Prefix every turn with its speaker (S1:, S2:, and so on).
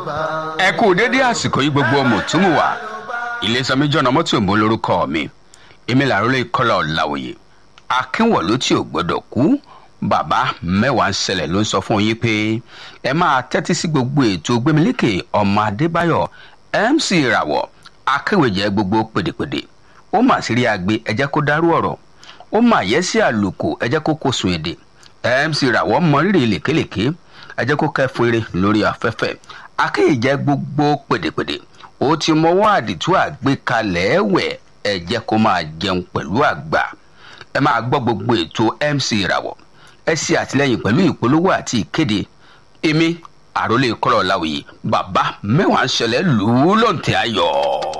S1: ẹ kú dédé àsìkò yìí gbogbo ọmọ tó mú wa ilésanmi jọ̀nà mọ́tò ìbò lórúkọ mi èmi làrólé kọ́lá ọ̀làwòye akínwọ̀lú tí ò gbọ́dọ̀ kú bàbá mẹ́wàá ń ṣẹlẹ̀ ló ń sọ fún yín pé ẹ máa tẹ́tí sí gbogbo ètò gbémilékè ọmọ adébáyọ̀ mc ìràwọ̀ akéwèjẹ gbogbo pèdèpèdè ó mà sí rí agbe ẹ jẹ́ kó dárú ọ̀rọ̀ ó mà yẹ sí àlùkò ẹ jẹ́ kó kó sùn èdè mc ìràwọ̀ mọrírì lèkélèké ẹ jẹ́ kó kẹ́fún eré lórí afẹ́fẹ́ akéwèjẹ gbogbo pèdèpèdè ó ti mọwọ́ àdìtú àgbékalẹ̀ ẹ̀wẹ̀ ẹ jẹ́ kó máa jẹun pẹ̀lú àgbà ẹ máa gbọ́ gbogbo ètò mc ìràwọ̀ ẹ ṣe àtìlẹyìn pẹ̀lú ìpolówó àti ìkéde èmi àròlé kọ́lọ̀ láwùyí bàbá mẹ́wàá ń ṣẹlẹ̀ lù ú lọ́ǹtẹ̀ ayọ̀.